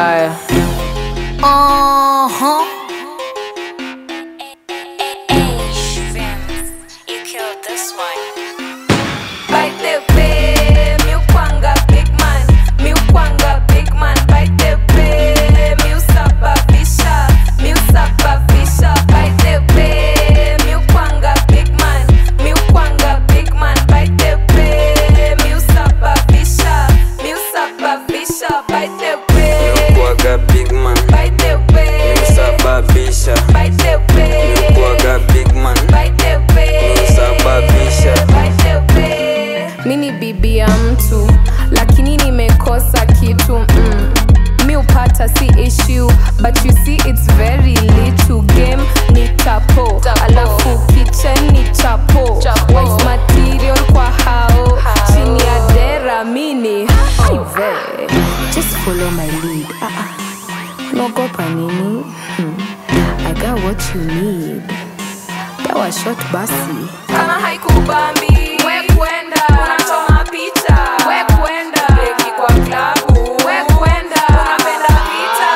mbaya Uh-huh. You killed this one. By the way, mi ukwanga big man, mi ukwanga big man. By the way, mi usababisha, mi usababisha. By the way, mi ukwanga big man, mi ukwanga big man. By the way, mi usababisha, mi usababisha. By the way, kuaga big man by the way, sababisha by the way, kuaga big man by the way. sababisha mi ni bibi ya mtu lakini nimekosa kitu mm. mi upata si issue but you see it's very little game ni tapo alafu kitchen ni chapo wife material kwa hao chini ya dera mini Aive. just follow my lead ah, ah. unaogopa nini hmm. i got what you need dawa shot basi kama haikubambi we kwenda unachoma picha we kwenda beki kwa klabu we kwenda unapenda vita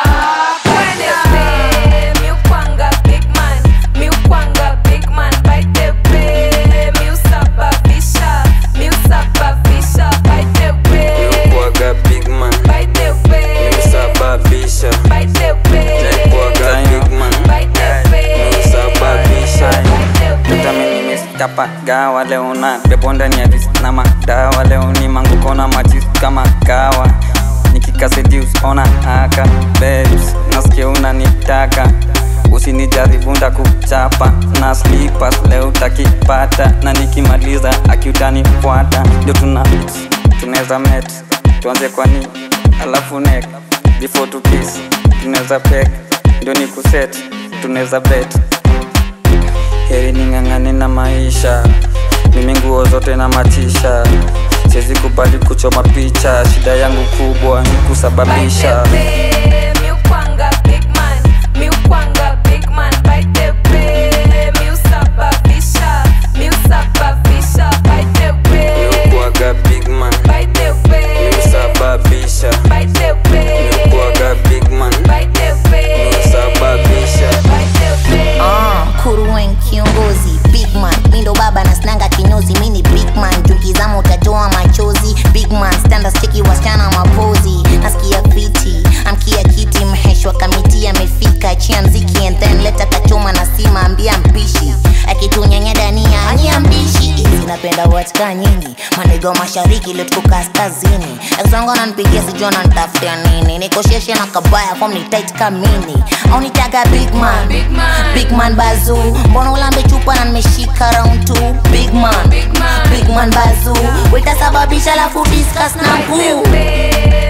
kwenda mi ukwanga big man mi ukwanga big man by the way mi usababisha mi usababisha by the way kuaga big man by the way sababisha by the way kuaga big man by the way sababisha by the way vitamini miskapa gawa leo na pepo ndani ya ris na madawa leo ni manguko na majis kama kawa nikikasedius ona haka babes nasikia unanitaka usinijaribu ndakuchapa na slippers leo utakipata na nikimaliza akiutanifuata ndio tuna tunaweza met tuanze kwani alafu nek before to kiss tunaweza pek ndio ni kuset tunaweza bet heri ning'ang'ane na maisha mimi nguo zote na matisha siwezi kubali kuchoma picha shida yangu kubwa ni kusababisha By the way, mi ukwanga big man, mi ukwanga big man. By the way, mi usababisha, mi usababisha. By the way, kuaga big man by the way, sababisha by the way, kuaga big man by the way, sababisha by the way. Uh, kuruwen kiongozi big man mindo baba na snanga kinyozi mini big man tukizama utatoa machozi big man standa stiki wasichana mapozi nasikia fiti amkia kiti mheshwa kamiti amefika chia mziki and then leta kachoma na sima ambia mpishi akitunyanya dania ania mbishi hizi napenda watika nyingi mandego mashariki leo tuko kaskazini akisonga nanipigia sijua nanitafutia nini nikosheshe na kabaya fom ni tight kamini au nitaga big man Big man. big man bazu mbona ulambe chupa na nimeshika round two big man Big man. big man bazu witasababisha lafu discuss na By the nguu way,